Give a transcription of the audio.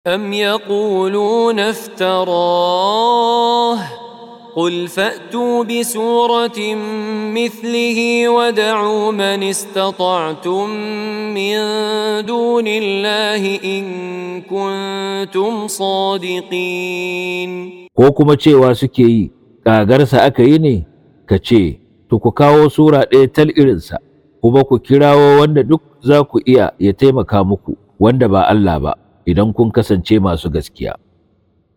أم يقولون افتراه قل فأتوا بسورة مثله ودعوا من استطعتم من دون الله إن كنتم صادقين ko kuma cewa suke yi ƙagarsa aka yi ne ka ce to ku kawo sura ɗaya tal irinsa kuma ku kirawo wanda duk za ku iya ya taimaka muku wanda ba Allah ba idan kun kasance masu gaskiya